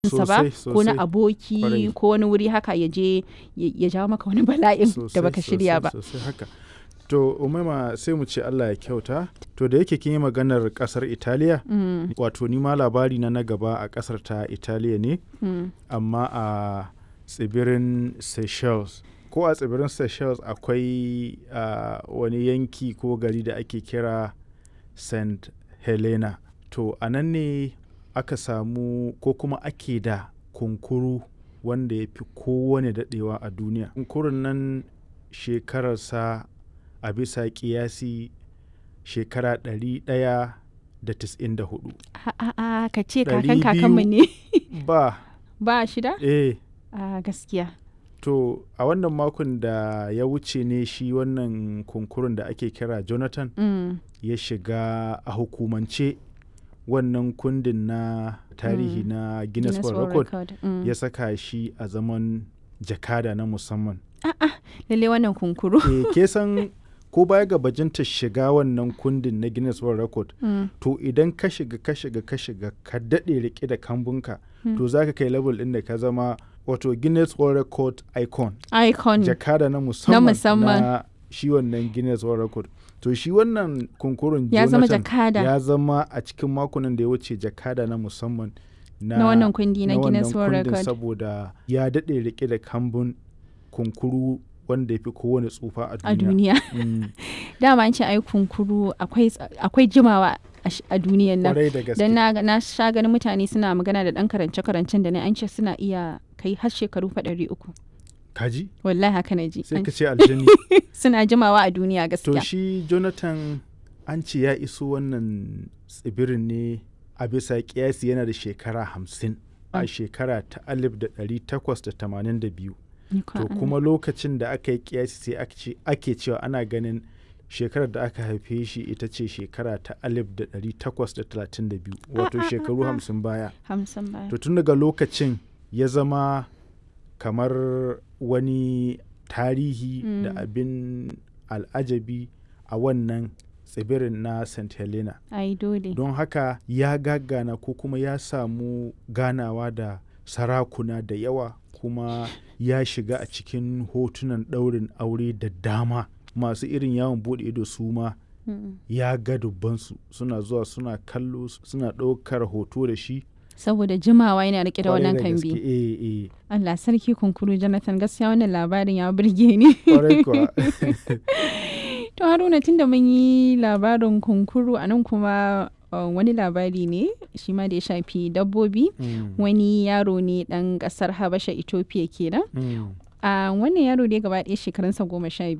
sa ba Sosai, ko na sosai. aboki Kwarai. ko wani wuri haka ya je ya ya jawo maka wani bala'in da Sosai, baka shirya sosai, ba sosai haka to umaima sai mu ce allah ya kyauta to da yake kin yi maganar kasar italiya Mm, wato ni ma labari na na gaba a kasar ta italiya ne mm. amma a tsibirin seychelles ko a tsibirin seychelles akwai a, wani yanki ko gari da ake kira st helena to a nan ne aka samu ko kuma ake da kunkuru wanda ya fi kowane daɗewa a duniya kunkurun nan shekararsa a bisa kiyasi shekara 194 A- a- a, ka ce Ɗari kakan kakanmu ne ba ba shida eh a gaskiya To a wannan makon da ya wuce ne shi wannan kunkurun da ake kira Jonathan Mm, ya shiga a hukumance wannan kundin na tarihi Mm. na Guinness, Guinness World World Record Record, mm. ya saka shi a zaman jakada na musamman. lalle wannan kunkuru e, ke san ko baya ga bajinta shiga wannan kundin na Guinness World Record Mm, to idan ka shiga ka shiga ka shiga ka daɗe rike da kambunka Mm. to za ka kai level ɗin da ka zama wato Guinness World Record icon. icon jakada na musamman musamman. na shi wannan Guinness World Record. To shi wannan kunkurun ya zama Jonathan jakada ya zama a cikin makonan da ya wuce jakada na musamman na, na wannan kundi na na Guinness wannan World kundin Record saboda ya daɗe rike da kambun kunkuru wanda ya fi kowane tsufa a a duniya. duniya Mm, dama an ce ai kunkuru akwai ts- akwai jimawa a sh- a duniyan nan Kwarai da gaske. dan na, na sha ganin mutane suna magana da dan karance karancen da na an ce suna iya kai har shekaru fa ɗari uku Kaji? wallahi haka na ji Sai An- ka ce aljani. suna jimawa a duniya to gaskiya shi Jonathan an ce ya iso wannan tsibirin ne a bisa kiyasi yana da shekara hamsin a Mm. shekara ta alif da ɗari takwas da tamanin da biyu Ni kwa to Allah. kuma lokacin da aka yi kiyasi sai aka ce- ake cewa ana ganin shekarar da aka haife shi ita ce shekara ta alif da ɗari takwas da talatin da biyu wato ah, shekaru ah. hamsin baya hamsin baya to tun daga lokacin ya zama kamar wani tarihi da Mm. abin al'ajabi a wannan tsibirin na st helena ai dole don haka ya gagana ko kuma ya samu ganawa da sarakuna da yawa kuma ya shiga a cikin hotunan ɗaurin aure da dama masu irin yawon buɗe ido su ma Mm. ya ga dubbansu suna zuwa suna kallo suna ɗaukar hoto da shi saboda jimawa yana rike da Kwarai wannan gaske, kambi eh, eh. Allah sarki kunkuru Jonathan gaskiya wannan labarin ya burge ni Kwarai kuwa. To Haruna tunda mun yi labarin kunkuru a nan kuma uh, wani labari ne shi ma da ya shafi dabbobi Mm, wani yaro ne dan kasar Habasha Ethiopia kenan. mm. A wannan yaro dai gaba ɗaya shekarunsa goma sha biyu